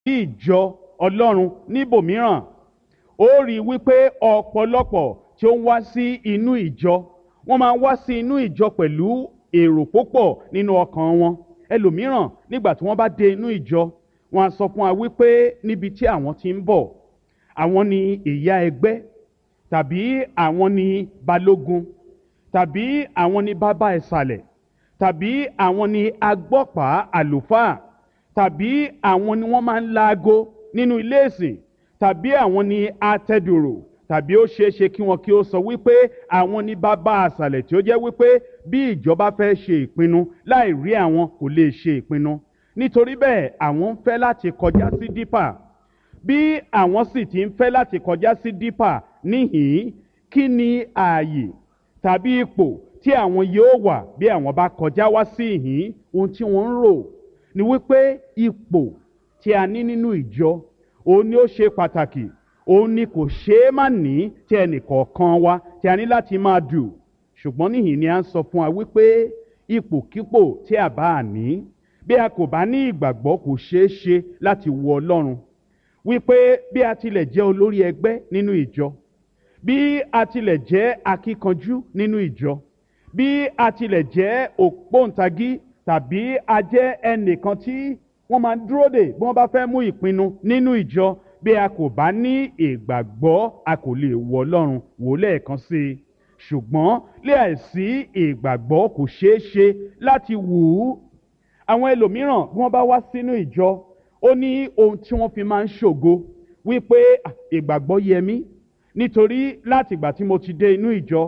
ìjọ ọlọ́run níbòmíràn ó rí i wípé ọ̀pọ̀lọpọ̀ tí ó ń wá sí inú ìjọ wọ́n máa ń wá sí inú ìjọ pẹ̀lú èrò púpọ̀ nínú ọkàn wọn ẹlòmíràn nígbà tí wọ́n bá dé inú ìjọ wọ́n á sọ fún wa wípé níbi tí àwọn ti ń bọ̀ àwọn ni ìyá ẹgbẹ́ tàbí àwọn ni balógun tàbí àwọn ni bàbá ìsàlẹ̀ tàbí àwọn ni agbọ́pàá àlùfáà tàbí àwọn ni wọ́n máa ń laago nínú ilé ìsìn tàbí àwọn ni atẹ́dùrò tàbí ó ṣeé ṣe kí wọn kí ó sọ wípé àwọn ní bàbá àṣàlẹ̀ tí ó jẹ́ wípé bí ìjọba fẹ́ ṣe ìpinnu láì rí àwọn kò lè ṣe ìpinnu nítorí bẹ́ẹ̀ àwọn ń fẹ́ láti kọjá sí dípà bí àwọn sì ti ń fẹ́ láti kọjá sí dípà níhìn-ín kí ni ààyè tàbí ipò tí àwọn yóò wà bí àwọn bá kọjá wá sí ìhín ohun tí wọ́n ń rò ni wípé ipò tí a ní nínú ìjọ òun ni ó ṣe pàtàkì òun ni kò ṣeé má ní tí ẹnìkọ̀ọ̀kan wa tí a ní láti máa dù ṣùgbọ́n níhìn ni a ń sọ fún wa wípé ipòkípò tí a bá ní bí a kò bá ní ìgbàgbọ́ kò ṣeé ṣe láti wo ọlọ́run wípé bí a tilẹ̀ jẹ́ olórí ẹgbẹ́ nínú ìjọ bí a tilẹ̀ jẹ́ akíkanjú nínú ìjọ bí a tilẹ̀ jẹ́ ògbóǹtagí tàbí a jẹ́ ẹnìkan tí wọ́n máa ń dúró dè bí wọ́n bá fẹ́ mú ìpinnu nínú ìjọ bí a kò bá ní ìgbàgbọ́ a kò lè wọ ọlọ́run wò lẹ́ẹ̀kan sí i ṣùgbọ́n láìsí ìgbàgbọ́ kò ṣeé ṣe láti wù ú àwọn ẹlòmíràn bí wọ́n bá wá sínú ìjọ ó ní ohun tí wọ́n fi máa ń ṣògo wípé ìgbàgbọ́ yẹ mí nítorí láti ìgbà tí mo ti dé inú ìjọ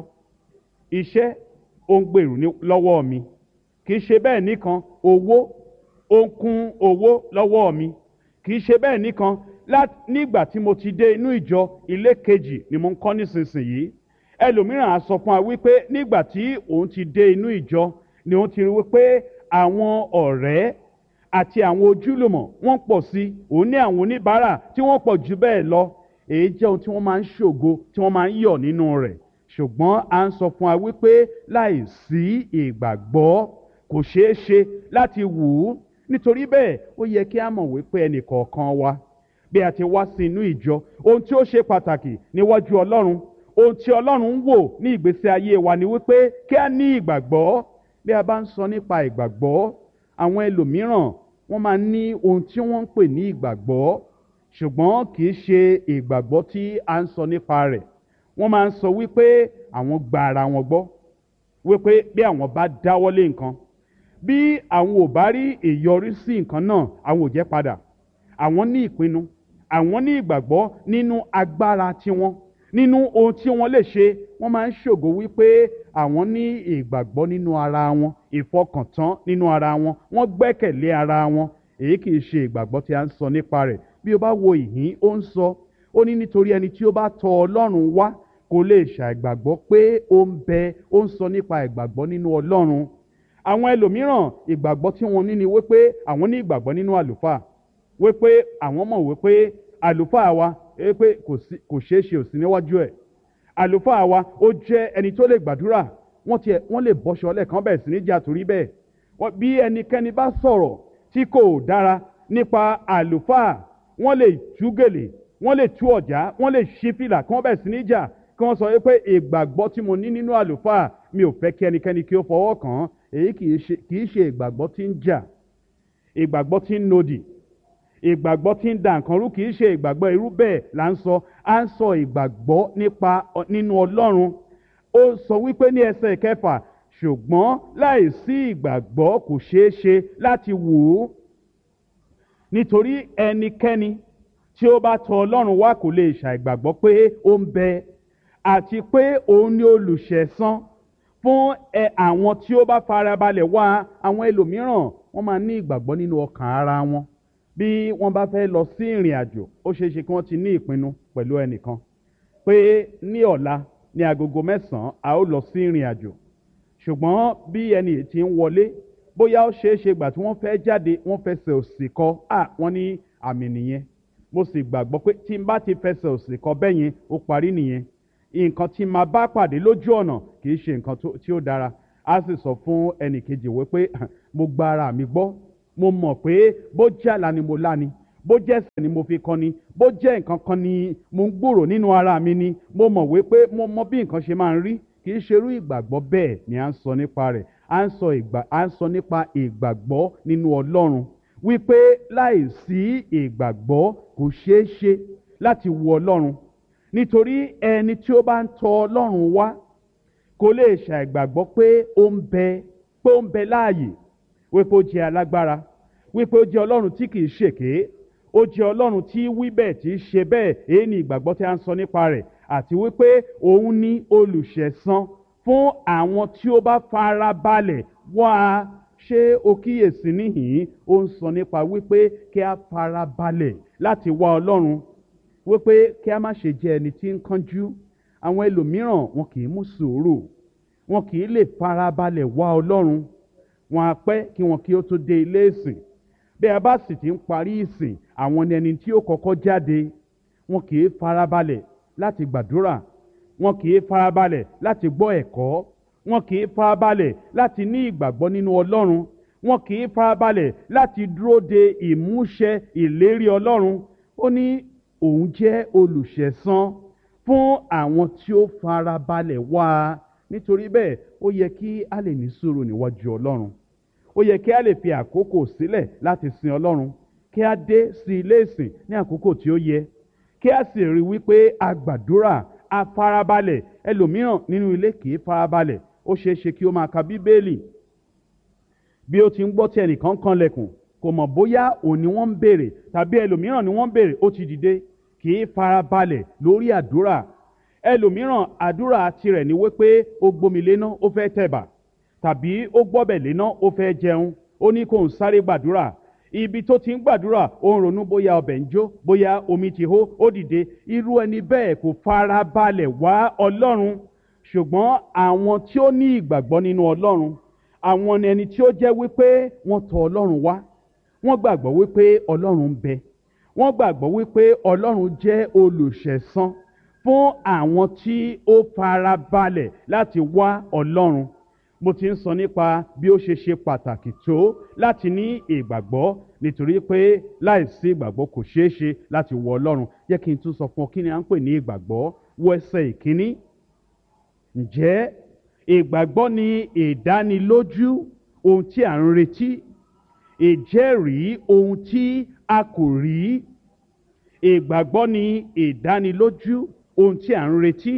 iṣẹ́ ó ń gbèrú lọ́wọ́ mi kì í ṣe bẹ́ẹ̀ nìkan owó ó ń kún owó lọ́wọ́ mi kì í ṣe bẹ́ẹ̀ nìkan nígbà tí mo ti dé inú ìjọ ilé kejì ni mo ń kọ́ nísinsìnyí ẹlòmíràn á sọ fún wa wípé nígbà tí òun ti dé inú ìjọ ni òun ti rí wípé àwọn ọ̀rẹ́ àti àwọn ojúlùmọ̀ wọ́n pọ̀ sí òun ní àwọn oníbàárà tí wọ́n pọ̀ jù bẹ́ẹ̀ lọ èyí jẹ́ ohun tí wọ́n máa ń ṣògo tí wọ́n máa ń yọ̀ nínú rẹ̀ ṣùgbọ́n à ń sọ fún wa wípé láì sí ìgbàgbọ́ kò ṣeé ṣe láti wù ú nítorí bẹ́ẹ̀ ó yẹ kí a mọ̀ wípé ẹnìkọ̀ọ̀kan wa bí a ti wá sí inú ìjọ ohun tí ó ṣe pàtàkì níwájú ọlọ́run ohun tí ọlọ́run ń wò ní ìgbésí ayé wa ni wípé kí a ní ìgbàgbọ́ bí a bá ń sọ nípa ìgbàgbọ́ àwọn ẹlòmíràn wọ́n máa ń ní ohun tí wọ́n ń pè ní ìgbàgbọ́ ṣùgbọ́n kì í ṣe ìgbàgbọ́ tí a ń sọ nípa rẹ̀ wọ́n máa ń sọ wípé àwọn gba ara wọn gbọ́ wípé bí àwọn bá dáwọ́lé nǹkan bí àwọn ò bá rí ìyọrísí nǹkan náà àwọn ò jẹ́ padà àwọn ní ìpinnu àwọn ní ìgbàgbọ́ nínú agbára tiwọn nínú ohun tí wọ́n lè ṣe wọ́n máa ń ṣògo wípé àwọn ní ìgbàgbọ́ nínú ara wọn ìfọkàntán nínú ara wọn wọ́n gbẹ́kẹ̀lé ara wọn èyí kì í ṣe ìgbàgbọ́ tí a ń sọ nípa rẹ̀ bí o bá wo ìhín ó ń sọ ó ní nítorí ẹni tí ó bá tọ ọlọ́run wá kò lè ṣàìgbàgbọ́ pé ó ń bẹ ó ń sọ nípa ìgbàgbọ́ nínú ọlọ́run àwọn ẹlòmíràn ìgbàgbọ́ tí wọ́n ní ni wípé àwọn ní ìgbàgbọ́ nínú àlùfáà wípé àwọn mọ̀ wípé àlùfáà wa wípé kò ṣeé ṣe òsì níwájú ẹ̀ àlùfáà wa ó jẹ́ ẹni tó lè gbàdúrà wọ́n tiẹ̀ wọ́n lè bọ́ṣọ lẹ́ẹ̀kan bẹ̀rẹ̀ sí ní jà torí bẹ́ẹ̀ bí ẹnikẹ́ni bá sọ̀rọ̀ tí kò dára nípa àlùfáà wọ́n lè tú gèlè wọ́n lè tú ọ̀já wọ́n lè ṣí fìlà kí wọ́n bẹ̀rẹ̀ sí ní jà kí wọ́n sọ pé ìgbàgbọ́ tí mo ní nínú àlùfáà mi ò fẹ́ kí ẹnikẹ́ni kí ó fọwọ́ kàn án èyí kì í ṣe ìgbàgbọ́ tí ń jà ìgbàgbọ́ tí ń nodì ìgbàgbọ́ tí ń da nǹkan rú kì í ṣe ìgbàgbọ́ irú bẹ́ẹ̀ là ń sọ à ń sọ ìgbàgbọ́ nípa nínú ọlọ́run ó sọ wípé ní ẹsẹ̀ kẹfà ṣùgbọ́n láì sí ìgbàgbọ́ kò ṣeé ṣe láti wù ú nítorí ẹnikẹ́ni tí ó bá tọ ọlọ́run wá kò lè ṣàìgbàgbọ́ pé ó ń bẹ àti pé òun ni olùṣẹ̀san fún ẹ àwọn tí ó bá farabalẹ̀ wá àwọn ẹlòmíràn wọ́n máa ní ìgbàgbọ́ nínú ọkàn ara wọn bí wọ́n bá fẹ́ lọ sí ìrìn àjò ó ṣeé ṣe kí wọ́n ti ní ìpinnu pẹ̀lú ẹnìkan pé ní ọ̀la ní agogo mẹ́sàn-án a ó lọ sí ìrìn àjò ṣùgbọ́n bí ẹni tí ń wọlé bóyá ó ṣeé ṣe gbà tí wọ́n fẹ́ jáde wọ́n fẹsẹ̀ òsì kọ à wọ́n ní àmì nìyẹn mo sì gbàgbọ́ pé tí n bá ti fẹsẹ̀ òsì kọ bẹ́ẹ̀ yẹn ó parí nìyẹn nǹkan tí máa bá pàdé lójú ọ̀nà kì í ṣe nǹkan tí ó dára a sì sọ fún ẹnì kejì wípé mo gba ara mi gbọ́ mo mọ̀ pé bó jàlá ni mo lá ni bó jẹ́ ẹ̀ṣẹ̀ ni mo fi kọ́ ni bó jẹ́ nǹkan kan ni mo ń gbòrò nínú ara mi ni mo mọ̀ wípé mo mọ bí nǹkan ṣe máa ń rí kì í ṣe irú ìgbàgbọ́ bẹ́ẹ̀ ni à ń sọ nípa rẹ̀ à ń sọ ìgbà à ń sọ nípa ìgbàgbọ́ nínú ọlọ́run wípé láìsí ìgbàgbọ́ kò ṣeé ṣe láti wo ọlọ́run nítorí ẹni tí ó bá ń tọ ọlọ́run wá kò lè ṣàìgbàgbọ́ pé ó ń bẹ pé ó ń bẹ láàyè wípé ó jẹ́ alágbára wípé ó jẹ́ ọlọ́run tí kìí ṣèké ó jẹ́ ọlọ́run tí wí bẹ́ẹ̀ tí í ṣe bẹ́ẹ̀ èyí ni ìgbàgbọ́ tí a ń sọ nípa rẹ̀ àti wípé òun ní olùṣẹ̀san fún àwọn tí ó bá fara balẹ̀ wá a ṣé o kíyèsí níhìn ó ń sọ nípa wípé kí a fara balẹ̀ láti wá ọlọ́run wípé kí a má ṣe jẹ́ ẹni tí ń kánjú àwọn ẹlòmíràn wọn kì í mú sùúrù wọn kì í lè fara balẹ̀ wá ọlọ́run wọn á pẹ́ kí wọn kí ó tó dé ilé ìsìn bí a bá sì ti ń parí ìsìn àwọn ni ẹni tí ó kọ́kọ́ jáde wọn kì í farabalẹ̀ láti gbàdúrà wọn kì í farabalẹ̀ láti gbọ́ ẹ̀kọ́ wọn kì í farabalẹ̀ láti ní ìgbàgbọ́ nínú ọlọ́run wọn kì í farabalẹ̀ láti dúró de ìmúṣẹ ìlérí ọlọ́run ó ní òun jẹ́ olùṣẹ̀san fún àwọn tí ó farabalẹ̀ wá a nítorí bẹ́ẹ̀ ó yẹ kí a lè ní sùúrù níwájú ọlọ́run ó yẹ kí a lè fi àkókò sílẹ̀ láti sin ọlọ́run kí a dé sí ilé ìsìn ní àkókò tí ó yẹ kí a sì rí wípé a gbàdúrà a farabalẹ̀ ẹlòmíràn nínú ilé kì í farabalẹ̀ ó ṣeé ṣe kí ó máa ka bíbélì bí ó ti ń gbọ́ tí ẹnìkan kan lẹ̀kùn kò mọ̀ bóyá òun ni wọ́n ń béèrè tàbí ẹlòmíràn ni wọ́n ń béèrè ó ti dìde kì í farabalẹ̀ lórí àdúrà ẹlòmíràn àdúrà tirẹ̀ ni wípé ó gbomi léná ó fẹ́ tẹ̀bà tàbí ó gbọ́bẹ̀ léná ó fẹ́ jẹun ó ní kó ń sáré gbàdúrà ibi tó ti ń gbàdúrà ó ń ronú bóyá ọbẹ̀ ń jó bóyá omi ti hó ó dìde irú ẹni bẹ́ẹ̀ kò fara balẹ̀ wá ọlọ́run ṣùgbọ́n àwọn tí ó ní ìgbàgbọ́ nínú ọlọ́run àwọn ni ẹni tí ó jẹ́ wípé wọ́n tọ̀ ọlọ́run wá wọ́n gbàgbọ́ wípé ọlọ́run ń bẹ wọ́n gbàgbọ́ wípé ọlọ́run jẹ́ olùṣẹ̀san fún àwọn tí ó fara balẹ̀ láti wá ọlọ́run mo ti ń sọ nípa bí ó ṣe ṣe pàtàkì tó láti ní ìgbàgbọ́ nítorí pé láìsí ìgbàgbọ́ kò ṣeé ṣe láti wọ ọlọ́run jẹ́ kí n tún sọ fún ọ kí ni à ń pè ní ìgbàgbọ́ wọ ẹsẹ̀ ìkíní ǹjẹ́ ìgbàgbọ́ ni ìdánilójú ohun tí à ń retí ìjẹ́rìí ohun tí a kò rí ìgbàgbọ́ ni ìdánilójú ohun tí à ń retí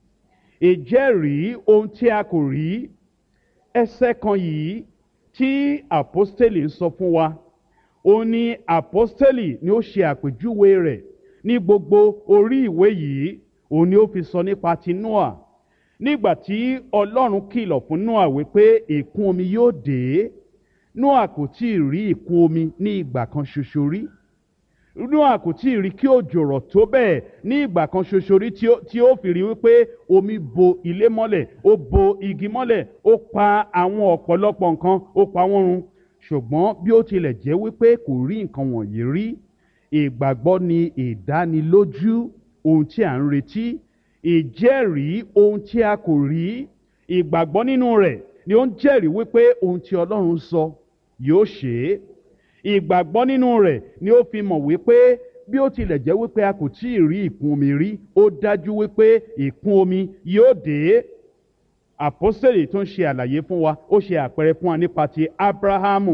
ìjẹ́rìí ohun tí a kò rí ẹsẹ̀ kan yìí tí àpọ́stélì ń sọ fún wa ó ní àpọ́stélì ni ó ṣe àpèjúwe rẹ̀ ní gbogbo orí ìwé yìí òun ni ó fi sọ nípa ti noah nígbà tí ọlọ́run kìlọ̀ fún noah wípé ìkún omi yóò dé noah kò tí ì rí ìkún omi ní ìgbà kan ṣoṣo rí noah kò tí ì rí kí òjò rọ̀ tó bẹ́ẹ̀ ní ìgbà kan ṣoṣo rí tí ó fi rí wípé omi bo ilé mọ́lẹ̀ ó bo igi mọ́lẹ̀ ó pa àwọn ọ̀pọ̀lọpọ̀ nǹkan ó pa wọ́n run ṣùgbọ́n bí ó tilẹ̀ jẹ́ wípé kò rí nǹkan wọ̀nyí rí ìgbàgbọ́ ni ìdánilójú ohun tí à ń retí ìjẹ́rìí ohun tí a kò rí ìgbàgbọ́ nínú rẹ̀ ni ó ń jẹ́rìí wípé ohun tí ọlọ́run sọ yóò ṣe é ìgbàgbọ́ nínú rẹ̀ ni ó fi mọ̀ wípé bí ó tilẹ̀ jẹ́ wípé a kò tí ì rí ìkún omi rí ó dájú wípé ìkún omi yóò dé àpọ́sẹ̀lì tó ń ṣe àlàyé fún wa ó ṣe àpẹẹrẹ fún wa nípa ti abrahamu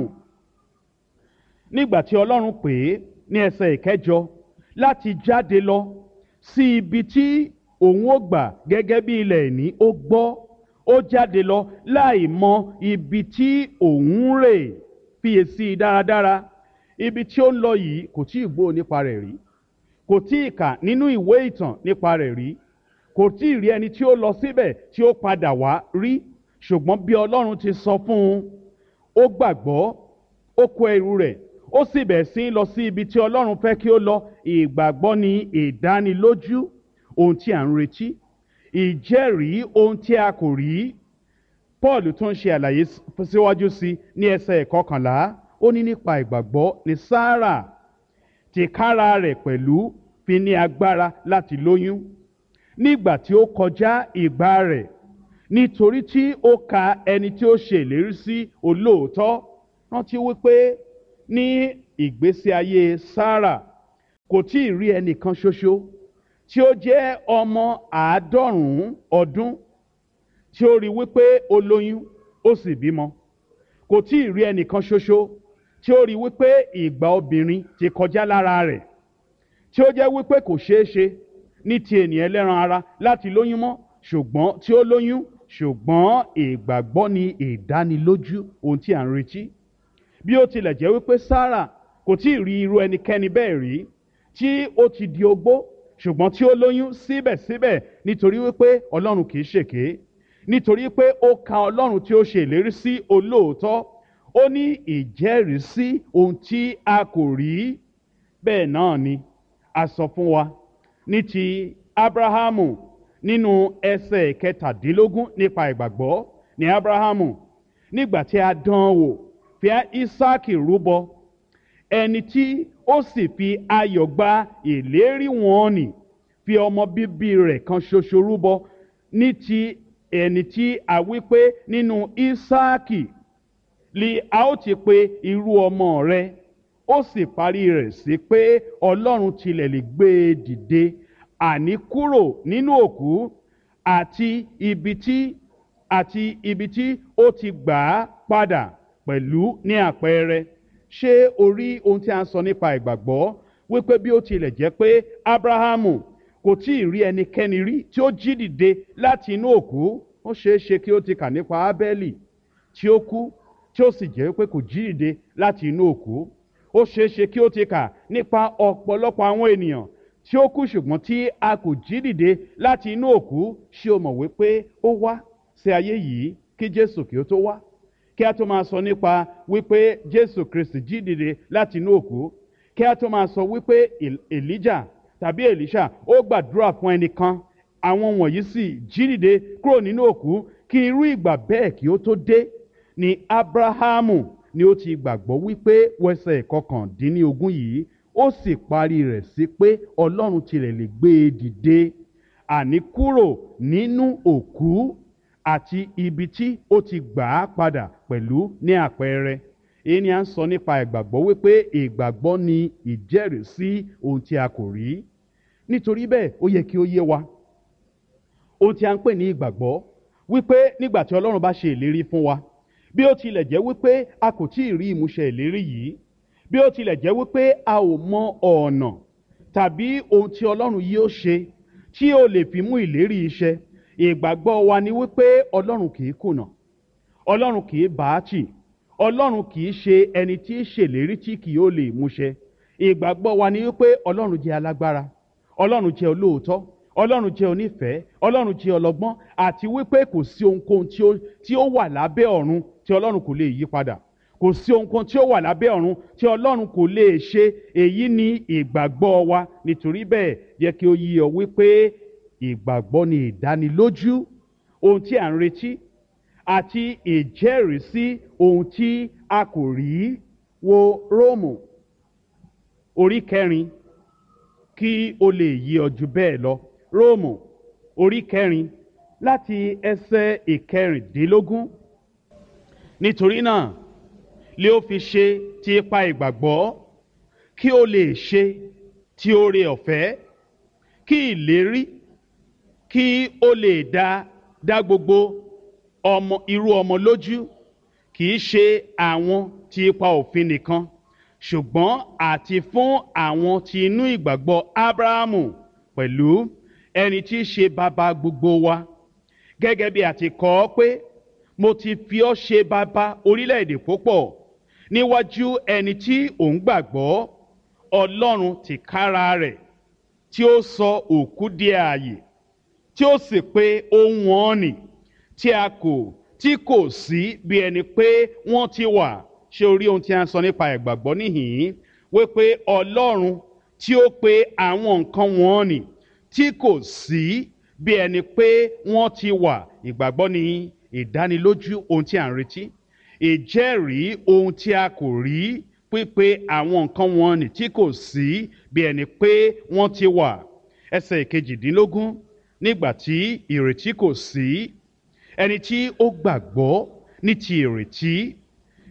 nígbà tí ọlọ́run pè é ní ẹsẹ̀ ìkẹjọ láti jáde lọ sí ibi tí òun ó gbà gẹ́gẹ́ bí ilẹ̀ ìní ó gbọ́ ó jáde lọ láì mọ ibi tí òun rè fiyèsí dáradára ibi tí ó ń lọ yìí kò tí ì gbọ́ nípa rẹ̀ rí kò tí ì kà nínú ìwé ìtàn nípa rẹ̀ rí kò tí ì rí ẹni tí ó lọ síbẹ̀ tí ó padà wá rí ṣùgbọ́n bí ọlọ́run ti sọ fún un ó gbàgbọ́ ó kó ẹrù rẹ̀ ó sì bẹ̀ sí lọ sí ibi tí ọlọ́run fẹ́ kí ó lọ ìgbàgbọ́ ni ìdánilójú ohun tí à ń retí ìjẹ́rìí ohun tí a kò rí paul tún ṣe àlàyé síwájú sí ní ẹsẹ̀ ìkọkànlá ó ní nípa ìgbàgbọ́ ní sáárà tìkára rẹ̀ pẹ̀lú fi ní agbára láti lóyún nígbà tí ó kọjá ìgbà rẹ̀ nítorí tí ó ka ẹni tí ó ṣe ìlérí sí olóòótọ́ rántí wípé ní ìgbésí ayé Sárà kò tí ì rí ẹnìkan ṣoṣo tí ó jẹ́ ọmọ àádọ́rùn-ún ọdún tí ó rí wípé ó lóyún ó sì bímọ kò tí ì rí ẹnìkan ṣoṣo tí ó rí wípé ìgbà obìnrin ti kọjá lára rẹ̀ tí ó jẹ́ wípé kò ṣeé ṣe ní ti ènìyàn ẹlẹ́ran ara láti lóyún mọ́ ṣùgbọ́n tí ó lóyún ṣùgbọ́n ìgbàgbọ́ ni ìdánilójú ohun tí à ń retí bí ó tilẹ̀ jẹ́ wípé Sárà kò tí ì rí irú ẹnikẹ́ni bẹ́ẹ̀ rí tí ó ti di ogbó ṣùgbọ́n tí ó lóyún síbẹ̀síbẹ̀ nítorí wípé Ọlọ́run kì í ṣèké nítorí pé ó ka Ọlọ́run tí ó ṣe ìlérí sí olóòótọ́ ó ní ìjẹ́rìísí ohun tí a kò rí bẹ́ẹ̀ náà ni a sọ fún wa ní ti Abrahamu nínú ẹsẹ̀ kẹtàdínlógún nípa ìgbàgbọ́ ní Abrahamu nígbà tí a dán wò fi Ísáàkì rúbọ ẹni tí ó sì fi ayọ̀ gba ìlérí wọn nì fi ọmọ bíbí rẹ̀ kan ṣoṣo rúbọ ní ti ẹni tí a wí pé nínú Ísáàkì li a ó ti pe irú ọmọ rẹ ó sì parí rẹ̀ sí pé Ọlọ́run tilẹ̀ lè gbé e dìde àní kúrò nínú òkú àti ibi tí àti ibi tí ó ti gbà á padà pẹ̀lú ní àpẹẹrẹ ṣé o rí ohun tí a ń sọ nípa ìgbàgbọ́ wípé bí ó tilẹ̀ jẹ́ pé Ábráhámù kò tí ì rí ẹnikẹ́ni rí tí ó jí dìde láti inú òkú ó ṣeé ṣe kí ó ti kà nípa Ábẹ́lì tí ó kú tí ó sì jẹ́ pé kò jí dìde láti inú òkú ó ṣeé ṣe kí ó ti kà nípa ọ̀pọ̀lọpọ̀ àwọn ènìyàn tí ó kú ṣùgbọ́n tí a kò jí dìde láti inú òkú ṣé o mọ̀ wípé ó wá sí ayé yìí kí Jésù kí ó tó wá kí a tó máa sọ nípa wípé Jésù Kristi jí dìde láti inú òkú kí a tó máa sọ wípé Èlíjà tàbí Èlíṣà ó gbàdúrà fún ẹnìkan àwọn wọ̀nyí sì jí dìde kúrò nínú òkú kí irú ìgbà bẹ́ẹ̀ kí ó tó dé ni Ábráhámù ni ó ti gbàgbọ́ wípé wẹsẹ̀ kọkàndínlógún yìí ó sì parí rẹ̀ sí pé Ọlọ́run tilẹ̀ lè gbé e dìde àní kúrò nínú òkú àti ibi tí ó ti gbà á padà pẹ̀lú ní àpẹẹrẹ èyí ni à ń sọ nípa ìgbàgbọ́ wípé ìgbàgbọ́ ni ìjẹ́rìísí ohun tí a kò rí nítorí bẹ́ẹ̀ ó yẹ kí ó yé wa ohun tí a ń pè ní ìgbàgbọ́ wípé nígbà tí Ọlọ́run bá ṣe ìlérí fún wa bí ó tilẹ̀ jẹ́ wípé a kò tí ì rí ìmúṣẹ ìlérí yìí bí ó tilẹ̀ jẹ́ wípé a ò mọ ọ̀nà tàbí ohun tí Ọlọ́run yóò ṣe tí ó lè fi mú ìlérí iṣẹ́ ìgbàgbọ́ wa ni wípé Ọlọ́run kì í kùnà Ọlọ́run kì í bá a tì Ọlọ́run kì í ṣe ẹni tí í ṣèlérí tí kì yóò lè múṣẹ ìgbàgbọ́ wa ni wípé Ọlọ́run jẹ́ alágbára Ọlọ́run jẹ́ olóòótọ́ Ọlọ́run jẹ́ onífẹ̀ẹ́ Ọlọ́run jẹ́ ọlọ́gbọ́n àti wípé kò sí ohunkóhun tí ó tí ó wà lábẹ́ ọ̀run tí Ọlọ́run kò lè yí padà kò sí ohunkóhun tí ó wà lábẹ́ ọ̀run tí Ọlọ́run kò lè ṣe èyí ni ìgbàgbọ́ wa nítorí bẹ́ẹ̀ yẹ kí ó yí ọ wípé ìgbàgbọ́ ni ìdánilójú ohun tí à ń retí àti ìjẹ́rìísí ohun tí a kò rí wo Róòmù orí kẹrin kí o lè yí ọ jù bẹ́ẹ̀ lọ Róòmù orí kẹrin láti ẹsẹ̀ ìkẹrìndínlógún nítorí náà lé ó fi ṣe ti ipa ìgbàgbọ́ kí o lè ṣe ti oore ọ̀fẹ́ kí ìlérí kí o lè dá dá gbogbo ọmọ irú ọmọ lójú kì í ṣe àwọn ti ipa òfin nìkan ṣùgbọ́n àti fún àwọn tí inú ìgbàgbọ́ Ábráhámù pẹ̀lú ẹni tí í ṣe bàbá gbogbo wa gẹ́gẹ́ bí a ti kọ ọ́ pé mo ti fi ọ́ ṣe bàbá orílẹ̀-èdè púpọ̀ níwájú ẹni tí òun gbàgbọ́ Ọlọ́run tìkára rẹ̀ tí ó sọ òkú di ààyè tí ó sì pé ohun wọn nì tí a kò tí kò sí bí ẹni pé wọ́n ti wà ṣé o rí ohun tí a ń sọ nípa ìgbàgbọ́ níhìn-ín wípé Ọlọ́run tí ó pe àwọn nǹkan wọn nì tí kò sí bí ẹni pé wọ́n ti wà ìgbàgbọ́ ní ìdánilójú ohun tí à ń retí ìjẹ́rìí ohun tí a kò rí pípé àwọn nǹkan wọn nì tí kò sí bí ẹni pé wọ́n ti wà ẹsẹ̀ ìkejìdínlógún nígbà tí ìrètí kò sí ẹni tí ó gbàgbọ́ ní ti ìrètí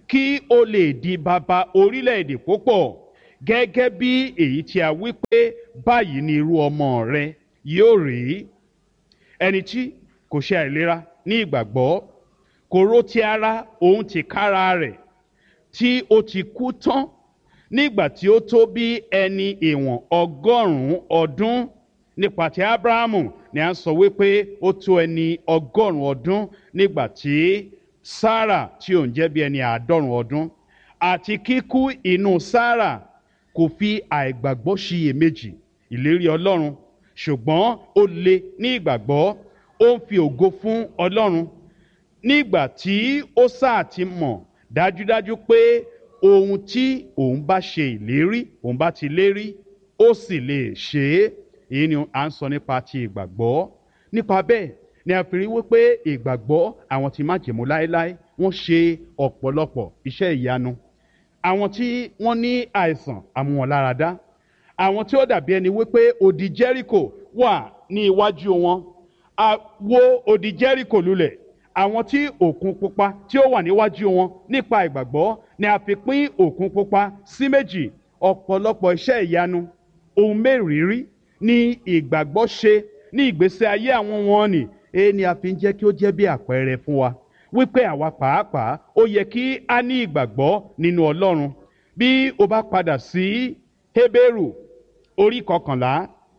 kí o lè di bàbá orílẹ̀-èdè púpọ̀ gẹ́gẹ́ bí èyí tí a wí pé báyìí ni irú ọmọ rẹ yóò rí ẹni tí kò ṣe àìlera ní ìgbàgbọ́ kò ró ti ara òun ti kára rẹ̀ tí ó ti kú tán nígbà tí ó tó bí ẹni ìwọ̀n ọgọ́rùn-ún ọdún nípa ti abrahamu ni a sọ wípé ó tó ẹni ọgọ́rùn-ún ọdún nígbà tí sarah tí òun jẹ́ bí ẹni àádọ́rùn-ún ọdún àti kíkú inú sarah kò fi àìgbàgbọ́ ṣiyèméjì ìlérí ọlọ́run ṣùgbọ́n ó le ní ìgbàgbọ́ ó ń fi ògo fún ọlọ́run nígbà tí ó sáà ti mọ̀ dájúdájú pé ohun tí òun bá ṣe ìlérí òun bá ti lérí ó sì lè ṣe é èyí ni à ń sọ nípa ti ìgbàgbọ́ nípa bẹ́ẹ̀ ni a fi rí wípé ìgbàgbọ́ àwọn tí májèmú láéláé wọ́n ṣe ọ̀pọ̀lọpọ̀ iṣẹ́ ìyanu àwọn tí wọ́n ní àìsàn àmúwọ̀nláradá àwọn tí ó dàbí ẹni wípé odi jẹ́ríkò wà ní iwájú wọn a wó odi jẹ́ríkò lulẹ̀ àwọn tí òkun pupa tí ó wà níwájú wọn nípa ìgbàgbọ́ ni a fi pín òkun pupa sí méjì ọ̀pọ̀lọpọ̀ iṣẹ́ ìyanu ohun mẹ́rìírí ní ìgbàgbọ́ ṣe ní ìgbésí ayé àwọn wọn ni èyí ni a fi ń jẹ́ kí ó jẹ́ bí àpẹẹrẹ fún wa wípé àwa pàápàá ó yẹ kí a ní ìgbàgbọ́ nínú ọlọ́run bí o bá padà sí hébérù orí kọkànlá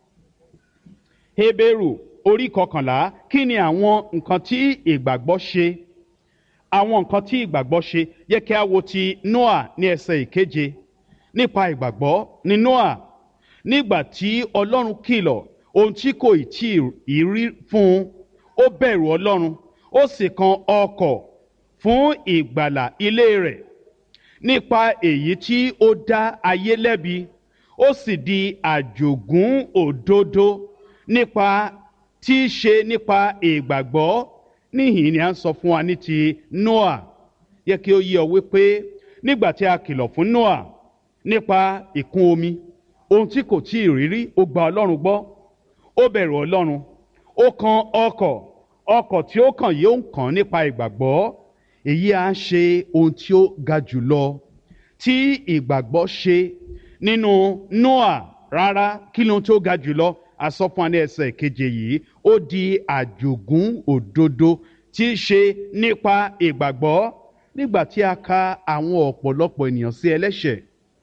hébérù orí kọkànlá kí ni àwọn nǹkan tí ìgbàgbọ́ ṣe àwọn nǹkan tí ìgbàgbọ́ ṣe yẹ kí a wo ti noah ní ẹsẹ̀ ìkeje nípa ìgbàgbọ́ ní noah nígbà tí ọlọ́run kìlọ̀ ohun tí kò tí ì rí fún un ó bẹ̀rù ọlọ́run ó sì kan ọkọ̀ fún ìgbàlà ilé rẹ̀ nípa èyí tí ó dá ayé lẹ́bi ó sì di àjògún òdodo nípa tí í ṣe nípa ìgbàgbọ́ níhìn ni a ń sọ fún wa ní ti noah yẹ kí ó yé ọ wípé nígbà tí a kìlọ̀ fún noah nípa ìkún omi ohun tí kò tí ì rírí ó gba ọlọ́run gbọ́ ó bẹ̀rù ọlọ́run ó kan ọkọ̀ ọkọ̀ tí ó kàn yóò kàn nípa ìgbàgbọ́ èyí á ṣe ohun tí ó ga jùlọ tí ìgbàgbọ́ ṣe nínú noah rárá kí ni ohun tí ó ga jùlọ asọ́fún ní ẹsẹ̀ keje yìí ó di àjògún òdodo tí í ṣe nípa ìgbàgbọ́ nígbà tí a ka àwọn ọ̀pọ̀lọpọ̀ ènìyàn sí ẹlẹ́ṣẹ̀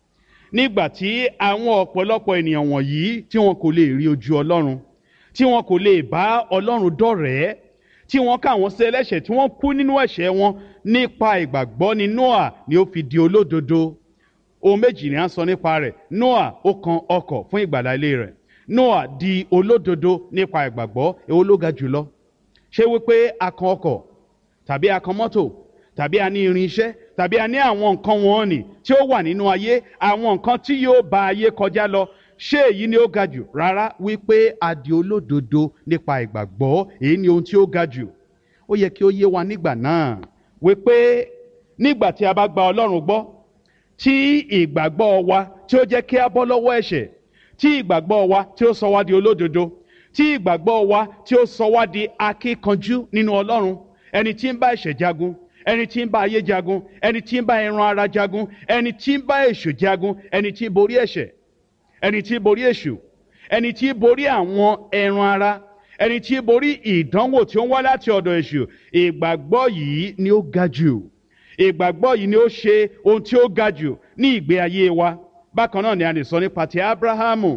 nígbà tí àwọn ọ̀pọ̀lọpọ̀ ènìyàn wọ̀nyí tí wọn kò lè rí ojú ọlọ́run tí wọn kò lè bá ọlọ́run dọ̀rẹ́ tí wọ́n ká àwọn sí ẹlẹ́ṣẹ̀ tí wọ́n kú nínú ẹ̀ṣẹ̀ wọn nípa ìgbàgbọ́ ni noah ni ó fi di olódodo ohun méjì ni a ń sọ nípa rẹ̀ noah ó kan ọkọ̀ fún ìgbàlá ilé rẹ̀ noah di olódodo nípa ìgbàgbọ́ èwo ló ga jùlọ ṣé wípé a kan ọkọ̀ tàbí a kan mọ́tò tàbí a ní irinṣẹ́ tàbí a ní àwọn nǹkan wọn nì tí ó wà nínú ayé àwọn nǹkan tí yóò ba ayé kọjá lọ ṣé èyí ni ó ga jù rárá wípé a di olódodo nípa ìgbàgbọ́ èyí ni ohun tí ó ga jù ó yẹ kí ó yé wa nígbà náà wípé nígbà tí a bá gba ọlọ́run gbọ́ tí ìgbàgbọ́ wa tí ó jẹ́ kí a bọ́ lọ́wọ́ ẹ̀ṣẹ̀ tí ìgbàgbọ́ wa tí ó sọ wá di olódodo tí ìgbàgbọ́ wa tí ó sọ wá di akíkanjú nínú ọlọ́run ẹni tí ń bá ẹ̀ṣẹ̀ jagun ẹni tí ń bá ayé jagun ẹni tí ń bá ẹran ara jagun ẹni tí ń bá èṣù jagun ẹni tí ń borí ẹ̀ṣẹ̀ ẹni tí ń borí èṣù ẹni tí ń borí àwọn ẹran ara ẹni tí ń borí ìdánwò tí ó ń wá láti ọ̀dọ̀ èṣù ìgbàgbọ́ yìí ni ó ga jù ìgbàgbọ́ yìí ni ó ṣe ohun tí ó ga jù ní ìgbé ayé wa bákan náà ni a lè sọ nípa ti abrahamu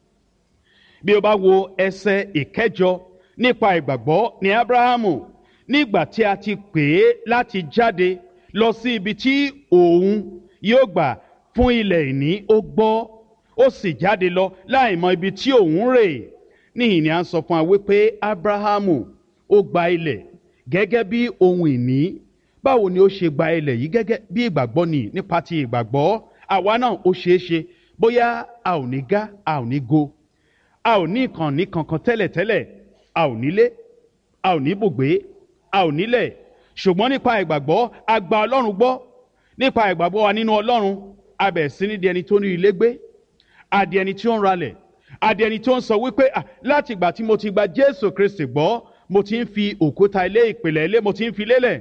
bí o bá wo ẹsẹ ìkẹjọ nípa ìgbàgbọ́ ní abrahamu nígbà tí a ti pè é láti jáde lọ sí ibi tí òun yóò gbà fún ilẹ̀ ìní ó gbọ́ ó sì jáde lọ láì mọ ibi tí òun rè níhìn ni a ń sọ fún wa wípé abrahamu ó gba ilẹ̀ gẹ́gẹ́ bí ohun ìní báwo ni ó ṣe gba ilẹ̀ yìí gẹ́gẹ́ bí ìgbàgbọ́ ni nípa ti ìgbàgbọ́ àwa náà ó ṣeé ṣe bóyá a ò ní gá a ò ní go a ò ní ìkànnì kankan tẹ́lẹ̀tẹ́lẹ̀ a ò nílé a ò ní bùgbé a ò nílẹ̀ ṣùgbọ́n nípa ìgbàgbọ́ a gba ọlọ́run gbọ́ nípa ìgbàgbọ́ wa nínú ọlọ́run a bẹ̀rẹ̀ sí ní di ẹni tó ní ilé gbé a di ẹni tí ó ń ralẹ̀ a di ẹni tó ń sọ wípé láti ìgbà tí mo ti gba jésù kristi gbọ́ mo ti ń fi òkúta ilé ìpìlẹ̀ ilé mo ti ń fi lélẹ̀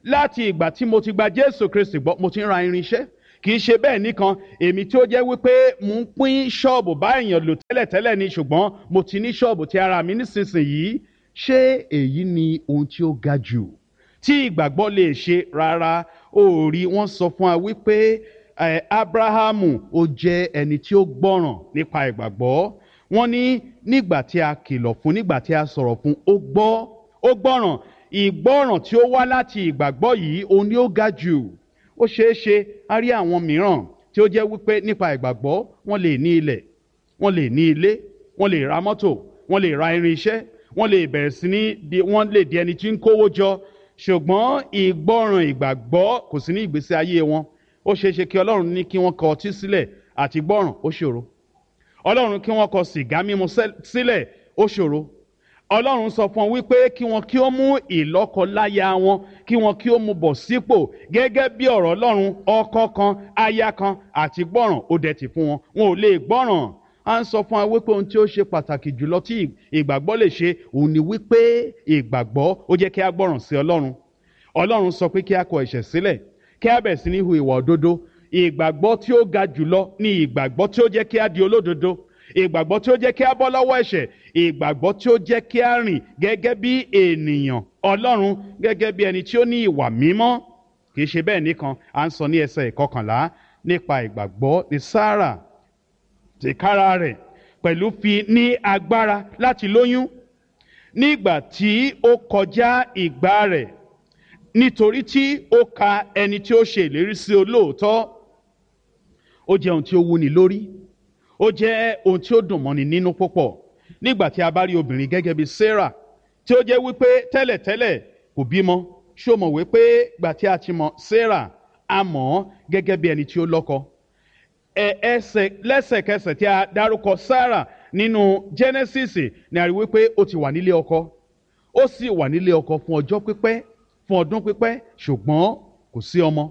láti ìgbà tí mo ti gba jésù kristi gbọ́ mo ti ń ra irinṣẹ́ kì í ṣe bẹ́ẹ̀ nìkan èmi tí ó jẹ́ wípé mo ń pín ṣọ́ọ̀bù bá èèyàn lò tẹ́lẹ̀tẹ́lẹ̀ ni ṣùgbọ́n mo ti ní ṣọ́ọ̀bù ti ara mi nísinsìnyí ṣé èyí ni ohun tí ó ga jù tí ìgbàgbọ́ lè ṣe rárá ó rí wọ́n sọ fún wa wípé eh, abrahamu ó jẹ́ ẹni tí ó gbọ́ràn nípa ìgbàgbọ́ wọ́n ní nígbà tí a kìlọ̀ fún nígbà tí a sọ̀rọ̀ fún ó gbọ́ ó gbọ́ràn ìgbọ́ràn tí ó wá láti ìgbàgbọ́ yìí òun ni ó ga jù ó ṣeé ṣe a rí àwọn mìíràn tí ó jẹ́ wípé nípa ìgbàgbọ́ wọ́n lè ní ilẹ̀ wọ́n lè ní ilé wọ́n lè ra mọ́tò wọ́n lè ra irinṣẹ́ wọ́n lè bẹ̀rẹ̀ sí ní di wọ́n lè di ẹni tí ń kówó jọ ṣùgbọ́n ìgbọ́ràn ìgbàgbọ́ kò sí ní ìgbésí ayé wọn ó ṣeé ṣe kí ọlọ́run ní kí wọ́n kọ ọtí sílẹ̀ àti gbọ́ràn ó ṣòro ọlọ́run kí wọ́n kọ sìgá mímu sílẹ̀ ó ṣòro ọlọ́run sọ fún wọn wípé kí wọn kí ó mú ìlọ́kọláya wọn kí wọn kí ó mú bọ̀ sípò gẹ́gẹ́ bí ọ̀rọ̀ ọlọ́run ọkọ kan aya kan àti gbọ́ràn ó dẹ̀ ti fún wọn wọn ò lè gbọ́ràn à ń sọ fún wa wípé ohun tí ó ṣe pàtàkì jùlọ tí ìgbàgbọ́ lè ṣe òun ni wípé ìgbàgbọ́ ó jẹ́ kí a gbọ́ràn sí ọlọ́run ọlọ́run sọ pé kí a kọ ẹ̀ṣẹ̀ sílẹ̀ kí a bẹ̀ sí ní hu ìwà òdodo ìgbàgbọ́ tí ó ga jùlọ ni ìgbàgbọ́ tí ó jẹ́ kí a di olódodo ìgbàgbọ́ tí ó jẹ́ kí a bọ́ lọ́wọ́ ẹ̀ṣẹ̀ ìgbàgbọ́ tí ó jẹ́ kí a rìn gẹ́gẹ́ bí ènìyàn ọlọ́run gẹ́gẹ́ bí ẹni tí ó ní ìwà mímọ́ kì í ṣe bẹ́ẹ̀ nìkan à ń sọ ní ẹsẹ̀ ìkọkànlá nípa ìgbàgbọ́ ní sára tìkára rẹ̀ pẹ̀lú fi ní agbára láti lóyún nígbà tí ó kọjá ìgbà rẹ̀ nítorí tí ó ka ẹni tí ó ṣe ìlérí sí olóòótọ́ ó jẹ́ ohun tí ó wúni lórí ó jẹ́ ohun tí ó dùn mọ́ni nínú púpọ̀ nígbà tí a bá rí obìnrin gẹ́gẹ́ bí sarah tí ó jẹ́ wípé tẹ́lẹ̀tẹ́lẹ̀ kò bímọ ṣó mọ̀ wípé gbà tí a ti mọ̀ sarah a mọ̀ ọ́ gẹ́gẹ́ bí ẹni tí ó lọ́kọ ẹ ẹsẹ̀ lẹ́sẹ̀kẹsẹ̀ tí a dárúkọ sarah nínú genesis ni a rí wípé ó ti wà nílé ọkọ ó sì wà nílé ọkọ fún ọjọ́ pípẹ́ fún ọdún pípẹ́ ṣùgbọ́n kò sí ọmọ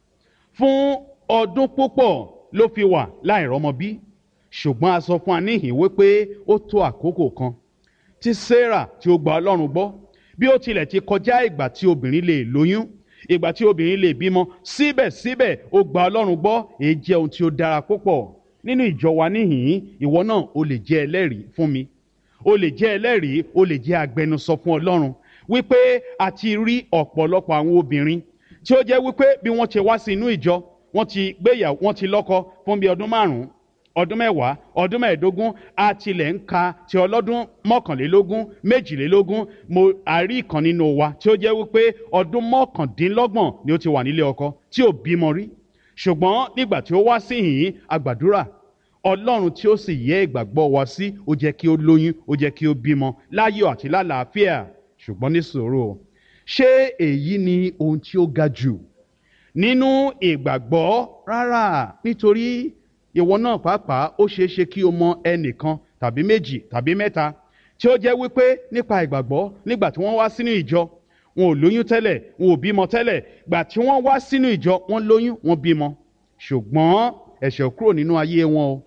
fún ọdún púpọ̀ ló fi wà láìrọ́mọ bí ṣùgbọ́n a sọ fún wa níhìn wípé ó tó àkókò kan tí sarah tí ó gba ọlọ́run gbọ́ bí ó tilẹ̀ ti kọjá ìgbà tí obìnrin lè lóyún ìgbà tí obìnrin lè bímọ síbẹ̀síbẹ̀ ó gba ọlọ́run gbọ́ èyí jẹ́ ohun tí ó dára púpọ̀ nínú ìjọ wa níhìn ìwọ náà o lè jẹ́ ẹlẹ́rìí fún mi o lè jẹ́ ẹlẹ́rìí o lè jẹ́ agbẹnusọ fún ọlọ́run wípé a ti rí ọ̀pọ̀lọpọ̀ àwọn obìnrin tí ó jẹ́ wípé bí wọ́n ti wá sí inú ìjọ wọ́n ti gbéyàwó wọ́n ti lọ́kọ fún bí ọdún márùn-ún ọdún mẹ́wàá ọdún mẹ́ẹ̀ẹ́dógún a tilẹ̀ ń ka ti ọlọ́dún mọ́kànlélógún méjìlélógún mo àrí ìkan nínú wa tí ó jẹ́ wípé ọdún mọ́kàndínlọ́gbọ̀n ni ó ti wà nílé ọkọ tí ò bímọ rí ṣùgbọ́n nígbà tí ó wá sí yìnyín àgbàdúrà ọlọ́run tí ó sì yẹ ìgbàgbọ́ wa sí ó jẹ́ kí ó lóyún ó jẹ́ kí ó bímọ láyọ̀ àti lálàáfíà ṣùgbọ́n ní sòro ṣé èyí ni ohun tí ó ga jù nínú ìgbàgbọ́ rárá nítorí ìwọ náà pàápàá ó ṣeé ṣe kí o mọ ẹnìkan tàbí méjì tàbí mẹ́ta tí ó jẹ́ wípé nípa ìgbàgbọ́ nígbà tí wọ́n wá sínú ìjọ wọn ò lóyún tẹ́lẹ̀ wọn ò bímọ tẹ́lẹ̀ gbà tí wọ́n wá sínú ìjọ wọ́n lóyún wọ́n bímọ ṣùgbọ́n ẹ̀ṣẹ̀ kúrò nínú ayé wọn o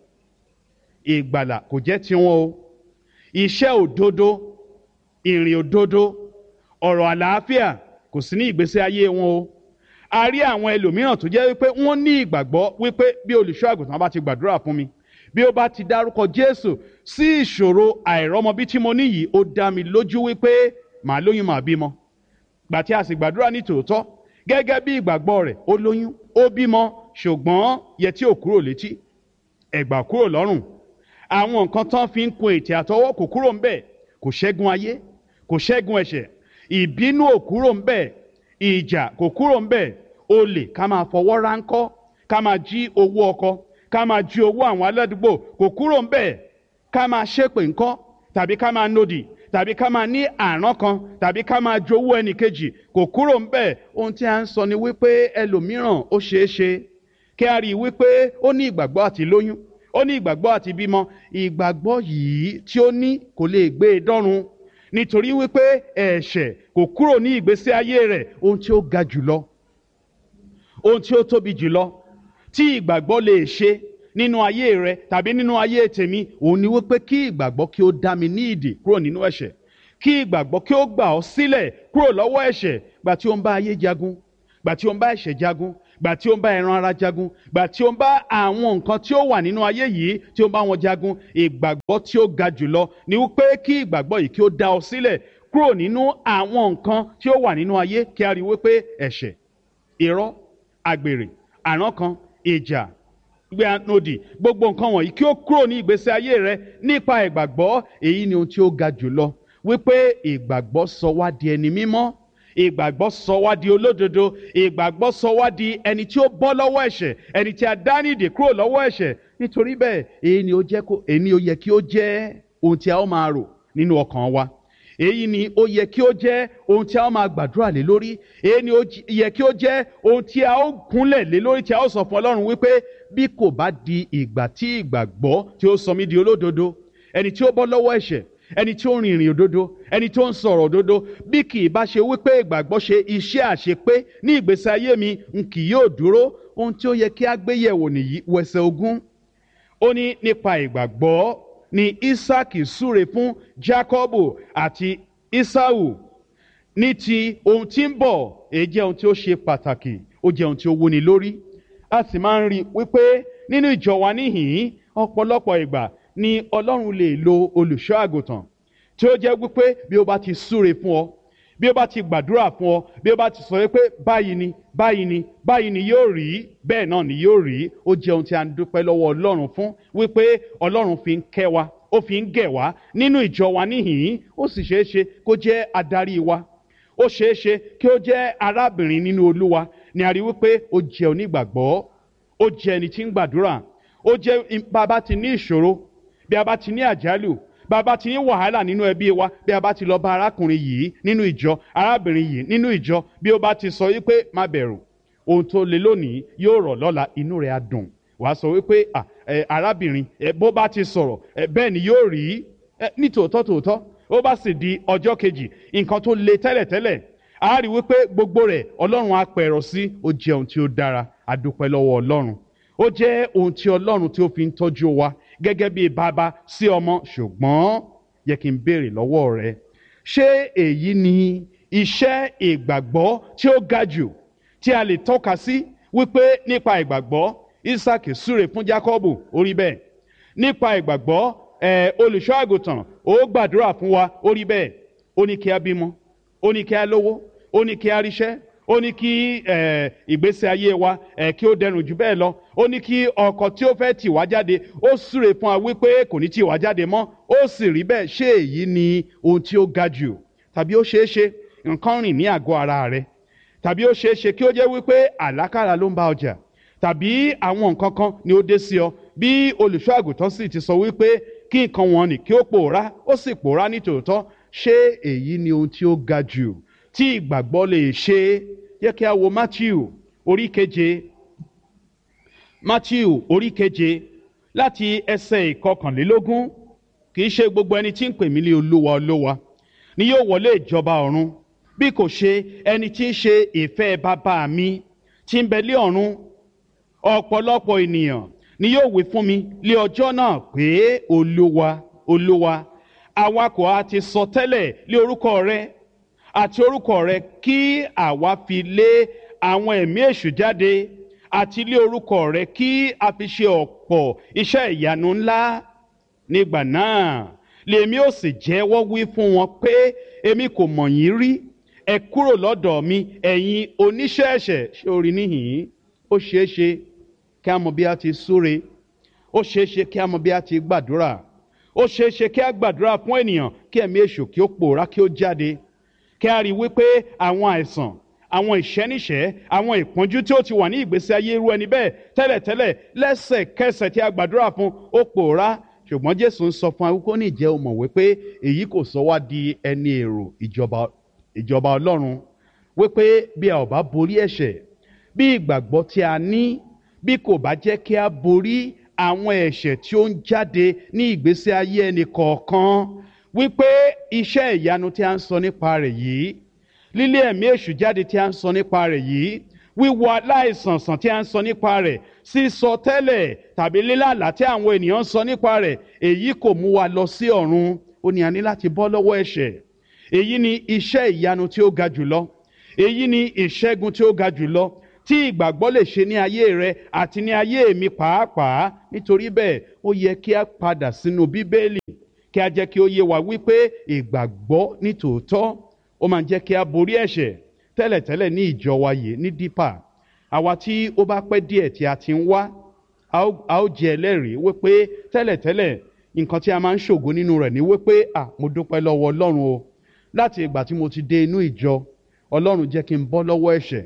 ìgbàlà kò jẹ́ tiwọn o iṣẹ́ òdodo ìrìn òdodo ọ̀rọ̀ àlàáfíà kò sí ní ìgbésí ayé wọn o a rí àwọn ẹlòmíràn tó jẹ́ wípé wọ́n ní ìgbàgbọ́ wípé bí olùṣọ́ àgùntàn bá ti gbàdúrà fún mi bí ó bá ti dárúkọ jésù sí ìṣòro àìrọ́mọbí tí mo ní yìí ó dá mi lójú wípé màá lóyún màá bímọ gbà tí a sì gbàdúrà ní tòótọ́ gẹ́gẹ́ bí ìgbàgbọ́ rẹ̀ ó lóyún ó bímọ ṣùgbọ́n yẹtí ò kúrò létí ẹ̀gbà kúrò lọ́rùn àwọn nǹkan tán fi ń kun ètè àtọwọ́ kò kúrò ńbẹ̀ kò ṣẹ́gun ayé kò ṣẹ́gun ẹ̀ṣẹ̀ ìbínú ò kúrò ńbẹ̀ ìjà kò kúrò ńbẹ̀ olè ká máa fọwọ́ ráńkọ́ ká máa jí owó ọkọ ká máa jí owó àwọn aládùúgbò kò kúrò ńbẹ̀ ká máa ṣépè ńkọ́ tàbí ká máa nòdì tàbí ká máa ní àrán kan tàbí ká máa jowó ẹnìkejì kò kúrò ńbẹ̀ ohun tí a ń sọ ni wípé ẹlòmíràn ó ṣeé ṣe kí a rí i wípé ó ní ìgbàgbọ́ àti lóyún ó ní ìgbàgbọ́ àti bímọ ìgbàgbọ́ yìí tí ó ní kò lè gbé e dọ́run nítorí wípé ẹ̀ṣẹ̀ kò kúrò ní ìgbésí ayé rẹ̀ ohun tí ó ga jùlọ ohun tí ó tóbi jùlọ tí ìgbàgbọ́ lè ṣe nínú ayé rẹ tàbí nínú ayé tèmi òun ni wípé kí ìgbàgbọ́ kí ó dá mi ní ìdè kúrò nínú ẹ̀ṣẹ̀ kí ìgbàgbọ́ kí ó gbà ọ́ sílẹ̀ kúrò lọ́wọ́ ẹ̀ṣẹ̀ gbà tí ó ń bá ayé jagun gbà tí ó ń bá ẹ̀ṣẹ̀ jagun gbà tí ó ń bá ẹran ara jagun gbà tí ó ń bá àwọn nǹkan tí ó wà nínú ayé yìí tí ó ń bá wọn jagun ìgbàgbọ́ tí ó ga jùlọ ni wípé kí ìgbàgbọ́ yìí kí ó dá ọ sílẹ̀ kúrò nínú àwọn nǹkan tí ó wà nínú ayé kí a rí wípé ẹ̀ṣẹ̀ irọ́ àgbèrè àrán kan ìjà gbé anodi gbogbo nǹkan wọ̀nyí kí ó kúrò ní ìgbésí ayé rẹ nípa ìgbàgbọ́ èyí ni ohun tí ó ga jùlọ wípé ìgbàgbọ́ sọ wá di ẹni mímọ́ ìgbàgbọ́ sọ wá di olódodo ìgbàgbọ́ sọ wá di ẹni tí ó bọ́ lọ́wọ́ ẹ̀ṣẹ̀ ẹni tí a dá nídè kúrò lọ́wọ́ ẹ̀ṣẹ̀ nítorí bẹ́ẹ̀ èyí ni ó jẹ́ kó èyí ni ó yẹ kí ó jẹ́ ohun tí a ó máa rò nínú ọkàn wa èyí ni ó yẹ kí ó jẹ́ ohun tí a ó máa gbàdúrà lé lórí èyí ni ó yẹ kí ó jẹ́ ohun tí a ó kúnlẹ̀ lé lórí tí a ó sọ fún ọlọ́run wípé bí kò bá di ìgbà tí ìgbàgbọ́ tí ó sọ mí di olódodo ẹni tí ó bọ́ lọ́wọ́ ẹ̀ṣẹ̀ ẹni tí ó rin ìrìn òdodo ẹni tí ó ń sọ̀rọ̀ òdodo bí kì í bá ṣe wípé ìgbàgbọ́ ṣe iṣẹ́ àṣepé ní ìgbésí ayé mi n kì yóò dúró ohun tí ó yẹ kí a gbé yẹ̀wò nìyí wẹsẹ̀ ogún ó ní nípa ìgbàgbọ́ ni isaac súre fún jacob àti isau ní ti ohun tí ń bọ̀ èyí jẹ́ ohun tí ó ṣe pàtàkì ó jẹ́ ohun tí ó wúni lórí a sì máa ń rí i wípé nínú ìjọ wa níhìn-ín ọ̀pọ̀lọpọ̀ ìgbà ni ọlọ́run lè lo olùṣọ́ àgùntàn tí ó jẹ́ wípé bí ó bá ti súre fún ọ bí ó bá ti gbàdúrà fún ọ bí ó bá ti sọ wípé báyìí ni báyìí ni báyìí ni yóò rí bẹ́ẹ̀ náà ni yóò rí ó jẹ́ ohun tí a ń dúpẹ́ lọ́wọ́ ọlọ́run fún wípé ọlọ́run fi ń kẹ́ wa ó fi ń gẹ̀ wá nínú ìjọ wa níhìn-ín ó sì ṣeé ṣe kó jẹ́ adarí wa ó ṣeé ṣe kí ó jẹ́ arábìnrin nínú olúwa ni a rí wípé ó jẹ́ onígbàgbọ́ ó jẹ́ ẹni tí ń gbàdúrà ó jẹ́ bàbá ti ní ìṣòro bí a bá ti ní àjálù bí a bá ti ní wàhálà nínú ẹbí wa bí a bá ti lọ bá arákùnrin yìí nínú ìjọ arábìnrin yìí nínú ìjọ bí ó bá ti sọ wípé má bẹ̀rù ohun tó le lónìí yóò rọ̀ lọ́la inú rẹ̀ á dùn wàá sọ wípé arábìnrin bó bá ti sọ̀rọ̀ bẹ́ẹ̀ ni yóò rí ní tòótọ́ tòótọ́ ó bá sì di ọjọ́ kejì nǹkan tó le tẹ́lẹ̀tẹ́lẹ̀ a rí wípé gbogbo rẹ̀ ọlọ́run á pẹ̀rọ sí ó jẹ́ ohun tí ó dára a dúpẹ́ lọ́wọ́ ọlọ́run ó jẹ́ ohun tí ọlọ́run tí ó fi ń tọ́jú wa gẹ́gẹ́ bí bàbá sí ọmọ ṣùgbọ́n yẹ kí n béèrè lọ́wọ́ rẹ ṣé èyí ni iṣẹ́ ìgbàgbọ́ tí ó ga jù tí a lè tọ́ka sí wípé nípa ìgbàgbọ́ isaac súre fún jacob orí bẹ́ẹ̀ nípa ìgbàgbọ́ ẹ̀ olùṣọ́ àgùntàn ó gbàdúrà fún wa orí bẹ́ẹ̀ ó ní kí a bímọ ó ní kí a lówó ó ní kí a ríṣẹ́ ó ní kí ìgbésí ayé wa kí ó dẹrùn jù bẹ́ẹ̀ lọ ó ní kí ọkọ̀ tí ó fẹ́ tì wá jáde ó súre fún wa wípé kò ní tì wá jáde mọ́ ó sì rí bẹ́ẹ̀ ṣé èyí ni ohun tí ó ga jù tàbí ó ṣeé ṣe nǹkan rìn ní àgọ́ ara rẹ tàbí ó ṣeé ṣe kí ó jẹ́ wípé àlákàrà ló ń bá ọjà tàbí àwọn nǹkan kan ni ó dé sí ọ bí olùṣọ́ àgùntàn sì ti sọ wípé kí nǹkan wọn nì kí ó pòórá ó sì pòórá ní tòótọ́ ṣé èyí ni ohun tí ó ga jù tí ìgbàgbọ́ lè ṣe yẹ kí a wo matthew orí keje matthew orí keje láti ẹsẹ̀ ìkọkànlélógún kì í ṣe gbogbo ẹni tí ń pè mí ní olúwa olúwa ni yóò wọlé ìjọba ọ̀run bí kò ṣe ẹni tí ń ṣe ìfẹ́ bàbá mi tí ń bẹ lé ọ̀run ọ̀pọ̀lọpọ̀ ènìyàn ni yóò wí fún mi lé ọjọ́ náà pé olúwa olúwa àwa kò á ti sọ tẹ́lẹ̀ lé orúkọ rẹ àti orúkọ rẹ kí àwa fi lé àwọn ẹ̀mí èṣù jáde àti lé orúkọ rẹ kí a fi ṣe ọ̀pọ̀ iṣẹ́ ìyanu ńlá nígbà náà lèmi ò sì jẹ́wọ́ wí fún wọn pé èmi kò mọ̀ yín rí ẹ kúrò lọ́dọ̀ mi ẹ̀yin oníṣẹ́ ẹ̀ṣẹ̀ ṣé orí níhìn-ín ó ṣeé ṣe kí a mọ bí a ti súre ó ṣeé ṣe kí a mọ bí a ti gbàdúrà ó ṣeé ṣe kí a gbàdúrà fún ènìyàn kí ẹ̀mí èṣù kí ó pòórá kí ó jáde kí a rí i wípé àwọn àìsàn àwọn ìṣẹ́níṣẹ́ àwọn ìpọ́njú tí ó ti wà ní ìgbésí ayé irú ẹni bẹ́ẹ̀ tẹ́lẹ̀tẹ́lẹ̀ lẹ́sẹ̀kẹsẹ̀ tí a gbàdúrà fún ó pòórá ṣùgbọ́n jésù ń sọ fún akókó ní ìjẹ́ òmọ̀ wípé èyí kò sọ wá di ẹni èrò ìjọba ìjọba ọlọ́run wípé bí a ò bá borí ẹ̀ṣẹ̀ bí ìgbàgbọ́ tí a ní bí kò bá jẹ́ kí a borí àwọn ẹ̀ṣẹ̀ tí ó ń jáde ní ìgbésí ayé ẹnì kọ̀ọ̀kan wípé iṣẹ́ ìyanu tí a ń sọ nípa rẹ̀ yìí lílé ẹ̀mí èṣù jáde tí a ń sọ nípa rẹ̀ yìí wíwọ aláìsànsàn tí a ń sọ nípa rẹ̀ sísọ tẹ́lẹ̀ tàbí lílàlá tí àwọn ènìyàn ń sọ nípa rẹ̀ èyí kò mú wa lọ sí ọ̀run ó ní a ní láti bọ́ lọ́wọ́ ẹ̀ṣẹ̀ èyí ni iṣẹ́ ìyanu tí ó ga jùlọ èyí ni ìṣẹ́gun tí ó ga jùlọ tí ìgbàgbọ́ lè ṣe ní ayé rẹ àti ní ayé mi pàápàá nítorí bẹ́ẹ̀ ó yẹ kí a padà sínú bíbélì kí a jẹ́ kí ó yé wa wípé ìgbàgbọ́ ní tòótọ́ ó máa ń jẹ́ kí a borí ẹ̀ṣẹ̀ tẹ́lẹ̀tẹ́lẹ̀ ní ìjọ wa yìí ní dípà àwa tí ó bá pẹ́ díẹ̀ tí a ti ń wá a ó jẹ́ ẹlẹ́rìí wípé tẹ́lẹ̀tẹ́lẹ̀ nǹkan tí a máa ń ṣògo nínú rẹ̀ ní wípé à mo dúpẹ́ lọ́wọ́ ọlọ́run o láti ìgbà tí mo ti dé inú ìjọ ọlọ́run jẹ́ kí n bọ́ lọ́wọ́ ẹ̀ṣẹ̀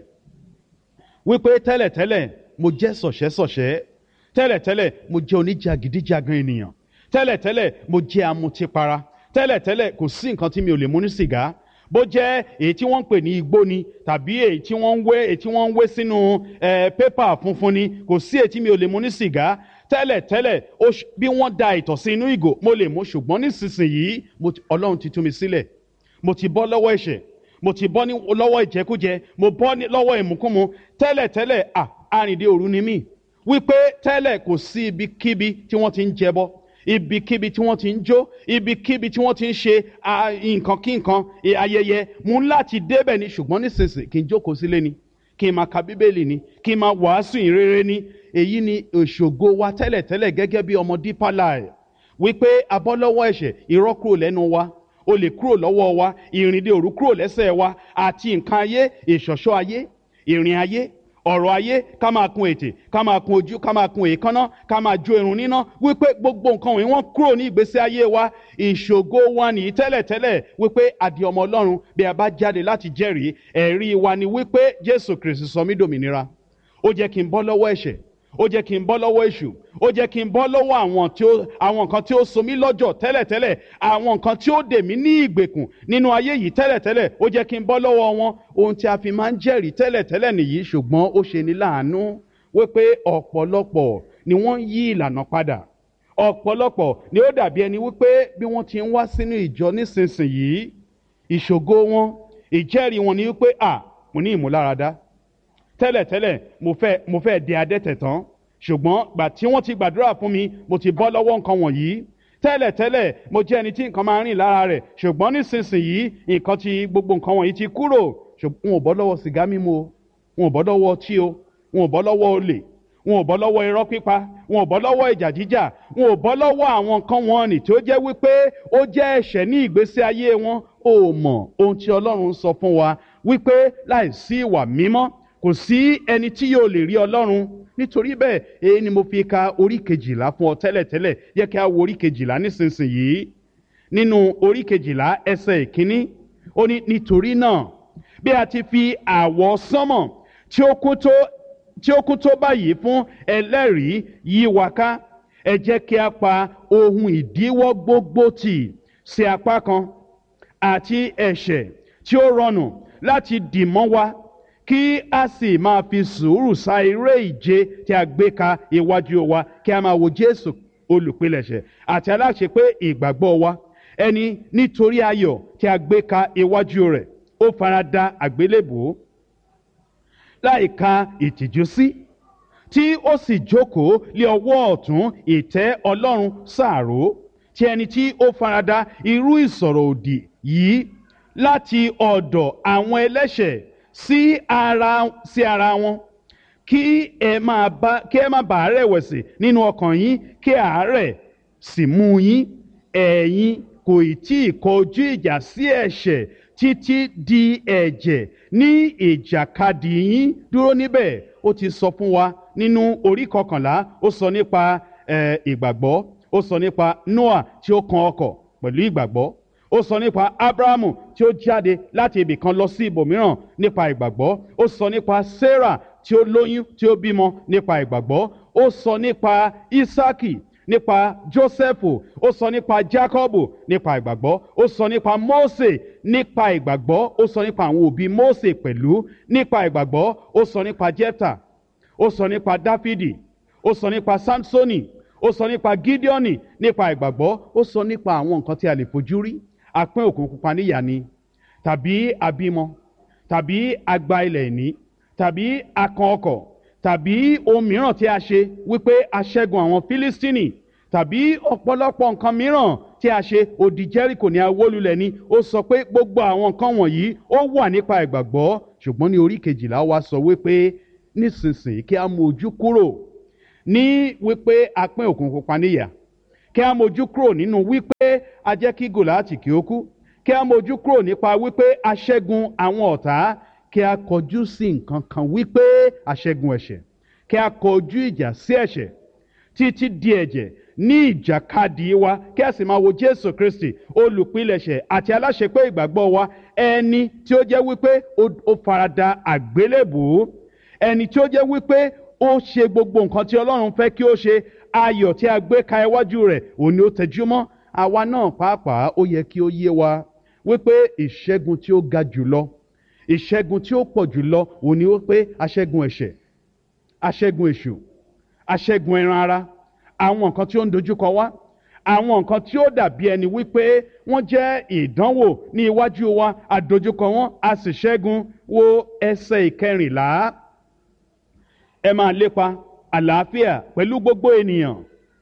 wípé tẹ́lẹ̀tẹ́lẹ̀ mo jẹ́ sọ̀ṣẹ́sọ̀ṣẹ́ tẹ́lẹ̀tẹ́lẹ̀ mo jẹ́ oníjàgídíjàgan ènìyàn tẹ́lẹ̀tẹ́lẹ̀ mo jẹ́ amutipara tẹ́lẹ̀tẹ́lẹ̀ kò sí nǹkan tí mi ò lè mú ní sìgá bó jẹ́ èyí tí wọ́n ń pè ní igbó ni tàbí èyí tí wọ́n ń wé èyí tí wọ́n ń wé sínú pépà funfun ni kò sí èyí tí mi ò lè mú ní sìgá tẹ́lẹ̀tẹ́lẹ̀ bí wọ́n da ìtọ̀ sí inú ìgò mo lè mú ṣùgbọ́n nísinsìnyí ọlọ́run ti tú mi sílẹ̀ mo ti bọ́ lọ́wọ́ ẹ̀ṣẹ̀ mo ti bọ́ lọ́wọ́ ìjẹkújẹ mo bọ́ lọ́wọ́ ìmúkúmu tẹ́lẹ̀tẹ́lẹ̀ à arìndé òru ni mí wípé tẹ́lẹ̀ kò sí ibikíbi tí wọ́n ti ń jẹbọ ibikíbi tí wọ́n ti ń jó ibikíbi tí wọ́n ti ń ṣe nǹkan kí nǹkan ayẹyẹ mú láti débẹ̀ ni ṣùgbọ́n nísinsìnyí kí n jókòó sílé ni kí n máa ka bíbélì ni kí n máa wàásù ìrere ni èyí ni òṣògo wa tẹ́lẹ̀tẹ́lẹ̀ gẹ́gẹ́ bí ọmọ Deeper Life wípé abọ́ lọ́wọ́ ẹ̀ṣẹ̀ irọ́ kúrò lẹ́nu wa olè kúrò lọ́wọ́ wa ìrìndè òru kúrò lẹ́sẹ̀ wa àti nǹkan ayé ìṣọ̀ṣọ́ ayé ìrìn ayé ọ̀rọ̀ ayé ká máa kun ètè ká máa kun ojú ká máa kun èékánná ká máa jó irun níná wípé gbogbo nǹkan wọ̀nyí wọ́n kúrò ní ìgbésí ayé wa ìṣògo wa nìyí tẹ́lẹ̀tẹ́lẹ̀ wípé àdì ọmọ ọlọ́run bí a bá jáde láti jẹ́rìí ẹ̀rí wa ni wípé jésù kristi sọ mí dòmìnira ó jẹ́ kí n bọ́ lọ́wọ́ ẹ̀ṣẹ̀ ó jẹ́ kí n bọ́ lọ́wọ́ èṣù ó jẹ́ kí n bọ́ lọ́wọ́ àwọn tí ó àwọn nǹkan tí ó so mí lọ́jọ́ tẹ́lẹ̀tẹ́lẹ̀ àwọn nǹkan tí ó dè mí ní ìgbèkùn nínú ayé yìí tẹ́lẹ̀tẹ́lẹ̀ ó jẹ́ kí n bọ́ lọ́wọ́ wọn ohun tí a fi máa ń jẹ́rìí tẹ́lẹ̀tẹ́lẹ̀ nìyí ṣùgbọ́n ó ṣe ní láàánú wípé ọ̀pọ̀lọpọ̀ ni wọ́n yí ìlànà padà ọ̀pọ̀lọpọ̀ ni ó dàbí ẹni wípé bí wọ́n ti ń wá sínú ìjọ nísinsìnyí ìṣògo wọn ìjẹ́rìí wọn ni wípé à mo ní ìmúláradá tẹ́lẹ̀tẹ́lẹ̀ mo fẹ́ mo fẹ́ di adẹ́tẹ̀ tán ṣùgbọ́n gbà tí wọ́n ti gbàdúrà fún mi mo ti bọ́ lọ́wọ́ nǹkan wọ̀nyí tẹ́lẹ̀tẹ́lẹ̀ mo jẹ́ ẹni tí nǹkan máa ń rìn lára rẹ̀ ṣùgbọ́n nísinsìnyí nǹkan ti gbogbo nǹkan wọ̀nyí ti kúrò wọn ò bọ́ lọ́wọ́ sìgá mímu o wọn ò bọ́ lọ́wọ́ ọtí o wọn ò bọ́ lọ́wọ́ olè wọn ò bọ́ lọ́wọ́ irọ́ pípa wọn ò bọ́ lọ́wọ́ ìjà jíjà wọn ò bọ́ lọ́wọ́ àwọn nǹkan wọn nì tí ó jẹ́ wípé ó jẹ́ ẹ̀ṣẹ̀ ní ìgbésí ayé wọn ò mọ̀ ohun tí Ọlọ́run sọ fún wa wípé láìsí ìwà mímọ́ kò sí ẹni tí yóò lè rí ọlọ́run nítorí bẹ́ẹ̀ èyí ni mo fi ka orí kejìlá fún ọ tẹ́lẹ̀tẹ́lẹ̀ yẹ kí a wo orí kejìlá nísinsìnyí nínú orí kejìlá ẹsẹ̀ ìkíní ó ní nítorí náà bí a ti fi àwọ̀ sánmọ̀ tí ó kún tó tí ó kún tó báyìí fún ẹlẹ́rìí yí wa ká ẹ jẹ́ kí a pa ohun ìdíwọ́ gbogbo tì sí apá kan àti ẹ̀ṣẹ̀ tí ó rọrùn láti dì mọ́ wa kí a sì máa fi sùúrù sa eré ìje tí a gbé ka iwájú wa kí a máa wo Jésù olùpilẹ̀ṣẹ̀ àti aláṣepé ìgbàgbọ́ wa ẹni nítorí ayọ̀ tí a gbé ka iwájú rẹ̀ ó fara da àgbélébùú láì ka ìtìjú sí tí ó sì jókòó lé ọwọ́ ọ̀tún ìtẹ́ Ọlọ́run sáàró tí ẹni tí ó farada irú ìsọ̀rọ̀ òdì yìí láti ọ̀dọ̀ àwọn ẹlẹ́ṣẹ̀ sí ara sí ara wọn kí ẹ máa bá kí ẹ má bàa rẹ̀wẹ̀sì nínú ọkàn yín kí àárẹ̀ sì mú yín ẹ̀yin kò tí ì kọjú ìjà sí ẹ̀ṣẹ̀ títí di ẹ̀jẹ̀ ní ìjàkadì yín dúró níbẹ̀ ó ti sọ fún wa nínú orí kọkànlá ó sọ nípa ìgbàgbọ́ ó sọ nípa Noah tí ó kan ọkọ̀ pẹ̀lú ìgbàgbọ́ ó sọ nípa abrahamu tí ó jáde láti ibì kan lọ sí ibòmíràn nípa ìgbàgbọ́ ó sọ nípa sarah tí ó lóyún tí ó bímọ nípa ìgbàgbọ́ ó sọ nípa isaki nípa jósẹ́fù ó sọ nípa jákọ́bù nípa ìgbàgbọ́ ó sọ nípa mósè nípa ìgbàgbọ́ ó sọ nípa àwọn òbí mósè pẹ̀lú nípa ìgbàgbọ́ ó sọ nípa jẹ́fà ó sọ nípa dáfídì ó sọ nípa samsoni ó sọ nípa gídíọ́nì nípa ìgbàgbọ́ ó sọ nípa àwọn nǹkan tí a lè fojú rí apín òkun pupa níyà ni tàbí abímọ tàbí agba ilẹ̀ ìní tàbí akàn ọkọ̀ tàbí ohun mìíràn tí a ṣe wípé a ṣẹ́gun àwọn fílístínì tàbí ọ̀pọ̀lọpọ̀ nǹkan mìíràn tí tí a ṣe odi jẹ́ríkò ní awólulẹ̀ ni ó sọ pé gbogbo àwọn nǹkan wọ̀nyí ó wà nípa ìgbàgbọ́ ṣùgbọ́n ní orí kejìlá wa sọ wípé nísinsìnyí kí a mú ojú kúrò ní wípé a pín òkun pupa níyà kí a mójú kúrò nínú wípé a jẹ́ kí gòláàtì kí ó kú kí a mójú kúrò nípa wípé a ṣẹ́gun àwọn ọ̀tá kí a kọjú sí nǹkan kan wípé a ṣẹ́gun ẹ̀ṣẹ̀ kí a kọjú ìjà sí ẹ̀ṣẹ̀ títí di ẹ̀jẹ̀ ní ìjàkadì wa kí a sì máa wo jésù kristi olùpilẹ̀ṣẹ̀ àti aláṣepé ìgbàgbọ́ wa ẹni tí ó jẹ́ wípé ó farada àgbélébùú ẹni tí ó jẹ́ wípé ó ṣe gbogbo nǹkan tí ọlọ́run fẹ́ kí ó ṣe ayọ̀ tí a gbé ka iwájú rẹ̀ òun ni ó tẹjúmọ́ àwa náà pàápàá ó yẹ kí ó yé wa wípé ìṣẹ́gun tí ó ga jùlọ ìṣẹ́gun tí ó pọ̀ jùlọ òun ni wípé aṣẹ́gun ẹ̀ṣẹ̀ aṣẹ́gun èṣù aṣẹ́gun ẹran ara àwọn nǹkan tí ó ń dojúkọ wá àwọn nǹkan tí ó dàbí ẹni wípé wọ́n jẹ́ ìdánwò ní iwájú wa àdojúkọ wọn a sì ṣẹ́gun wo ẹsẹ̀ ìkẹrìnlá ẹ máa lépa àlàáfíà pẹ̀lú gbogbo ènìyàn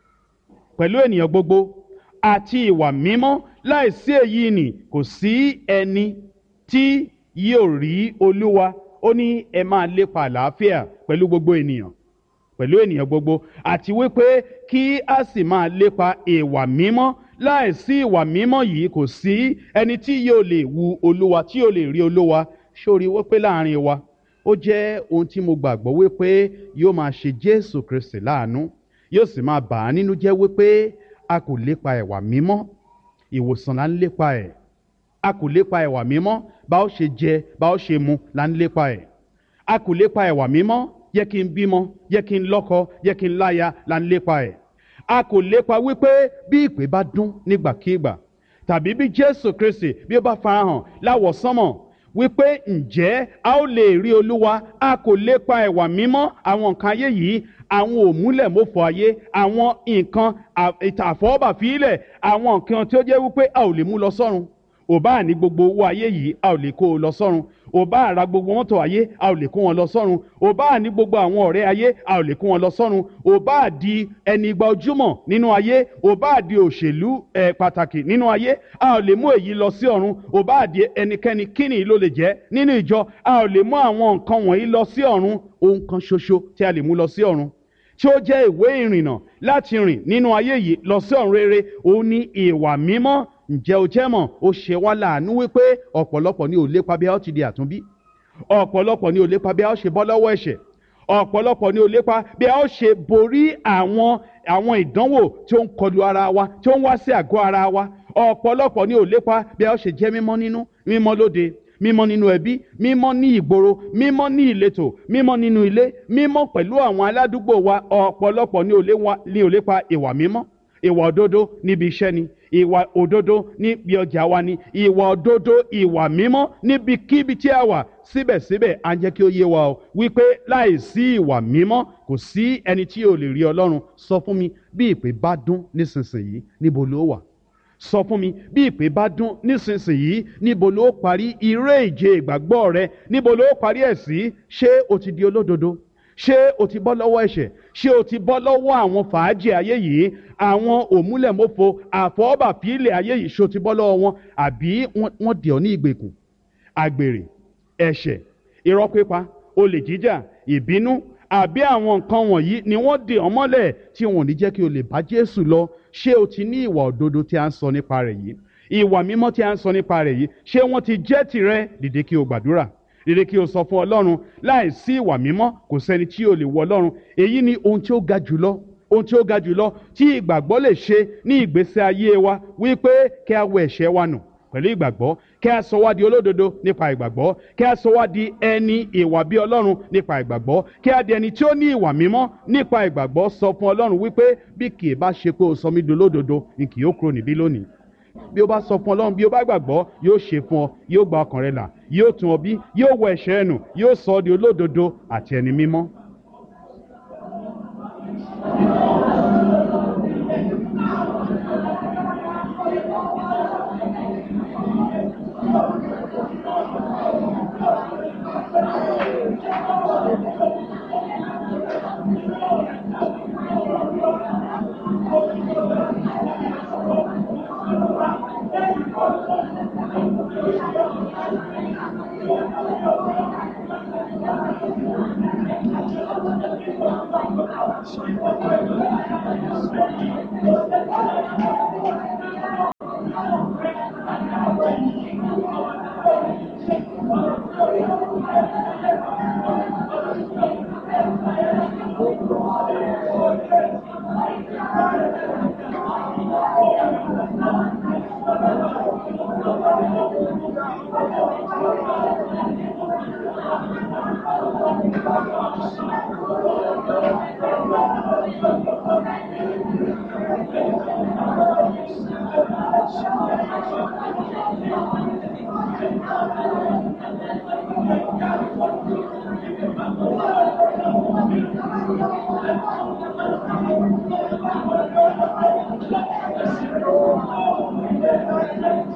pẹ̀lú ènìyàn gbogbo àti ìwà mímọ́ láìsí èyí nì kò sí ẹni tí yóò rí olúwa ó ní ẹ máa lépa àlàáfíà pẹ̀lú gbogbo ènìyàn pẹ̀lú ènìyàn gbogbo àti wípé kí a sì máa lépa ìwà mímọ́ láìsí ìwà mímọ́ yìí kò sí ẹni tí yóò lè wu olúwa tí yóò lè rí olúwa sórí wípé láàrin wa ó jẹ́ ohun tí mo gbàgbọ́ wípé yóò máa ṣe jésù kristi láàánú yóò sì máa bà á nínú jẹ́ wípé a kò lépa ìwà mímọ́ ìwòsàn là ń lépa ẹ̀ a kò lépa ìwà mímọ́ bá ó ṣe jẹ bá ó ṣe mu là ń lépa ẹ̀ a kò lépa ìwà mímọ́ yẹ kí n bímọ yẹ kí n lọ́kọ yẹ kí n láya là ń lépa ẹ̀ a kò lépa wípé bí ìpè bá dún nígbàkigbà tàbí bí jésù kristi bí ó bá farahàn láwọ̀ sánmọ̀ wípé ǹjẹ́ a ó lè rí olúwa a kò lépa ẹ̀wà mímọ́ àwọn nǹkan ayé yìí àwọn òmúlẹ̀mọ́fọ ayé àwọn nǹkan àfọwọ́bàfílẹ̀ àwọn nǹkan tí ó jẹ́ wípé a ò lè mú lọ sọ́run ò bá ní gbogbo owó ayé yìí a ò lè kó o lọ sọ́run ò bá ra gbogbo mọ́tò ayé a ò lè kó wọn lọ sọ́run ò bá ní gbogbo àwọn ọ̀rẹ́ ayé a ò lè kó wọn lọ sọ́run ò bá di ẹni igba ojúmọ̀ nínú ayé ò bá di òṣèlú ẹ̀ pàtàkì nínú ayé a ò lè mú èyí lọ sí ọ̀run ò bá di ẹnikẹ́ni kíni ló lè jẹ́ nínú ìjọ a ò lè mú àwọn nǹkan wọ̀nyí lọ sí ọ̀run ohun kan ṣoṣo tí a lè mú lọ sí ọ̀run tí ó jẹ́ ìwé ìrìnnà láti rìn nínú ayé yìí lọ sí ọ̀run rere òun ni ìwà mímọ́ ǹjẹ́ o jẹ́ mọ̀ ó ṣe wá láàánú wípé ọ̀pọ̀lọpọ̀ ni ò lépa bí a ó ti di àtúnbí ọ̀pọ̀lọpọ̀ ni ò lépa bí a ó ṣe bọ́ lọ́wọ́ ẹ̀ṣẹ̀ ọ̀pọ̀lọpọ̀ ni ò lépa bí a ó ṣe borí àwọn àwọn ìdánwò tí ó ń kọlu ara wa tí ó ń wá sí àgọ́ ara wa ọ̀pọ̀lọpọ̀ ni ò lépa bí a ó ṣe jẹ́ mímọ́ nínú mímọ́ lóde mímọ́ nínú ẹbí mímọ́ ní ìgboro mímọ́ ní ìletò mímọ́ nínú ilé mímọ́ pẹ̀lú àwọn aládùúgbò wa ọ̀pọ̀lọpọ̀ ni ò lépa ìwà mímọ́ ìwà òdodo níbi iṣẹ́ ni ìwà òdodo níbi ọjà wa ni ìwà òdodo ìwà mímọ́ níbikíbi tí a wà síbẹ̀síbẹ̀ à ń jẹ́ kí ó yé wa o wípé láìsí ìwà mímọ́ kò sí ẹni tí yóò lè rí ọlọ́run sọ fún mi bí ìpè bá dún nísinsìnyí níbo ló wà sọ fún mi bí ìpè bá dún nísinsìnyí níbo ló parí iré ìje ìgbàgbọ́ rẹ níbo ló parí ẹ̀ sí ṣé o ti di olódodo ṣé o ti bọ́ lọ́wọ́ ẹ̀ṣẹ̀ ṣé o ti bọ́ lọ́wọ́ àwọn fàájì ayé yìí àwọn òmúlẹ̀mọ́fo àfọwọ́bàfílẹ̀ ayé yìí ṣé o ti bọ́ lọ́wọ́ wọn àbí wọ́n dì ọ́ ní ìgbèkùn àgbèrè ẹ̀ṣẹ̀ irọ́ pípa olè jíjà ìbínú àbí àwọn nǹkan wọ̀nyí ni wọ́n dì ọ́ mọ́lẹ̀ tí wọn ò ní jẹ́ kí o lè bá Jésù lọ ṣé o ti ní ìwà òdodo tí a ń sọ nípa rẹ̀ yìí ìwà mímọ́ tí a ń sọ nípa rẹ̀ yìí ṣé wọ́n ti jẹ́ tirẹ̀ dìde kí o gbàdúrà dìde kí o sọ fún ọlọ́run láì sí ìwà mímọ́ kò sẹ́ni tí o lè wọ ọlọ́run èyí ni ohun tí ó ga jùlọ ohun tí ó ga jùlọ tí ìgbàgbọ́ lè ṣe ní ìgbésí ayé wa wípé kí a wẹ ẹ̀ṣẹ̀ wa nù pẹ̀lú ìgbàgbọ́ kí a sọ wá di olódodo nípa ìgbàgbọ́ kí a sọ wá di ẹni ìwà bí ọlọ́run nípa ìgbàgbọ́ kí a di ẹni tí ó ní ìwà mímọ́ nípa ìgbàgbọ́ sọ fún ọlọ́run wípé bí kì í bá ṣe pé o sọ mí di olódodo ni kì yóò kúrò níbí lónìí bí o bá sọ fún ọlọ́run bí o bá gbàgbọ́ yóò ṣe fún ọ yóò gba ọkàn rẹ là yóò tún ọ bí yóò wọ ẹ̀ṣẹ̀ ẹnu yóò sọ ọ́ di olódodo àti ẹni mímọ́.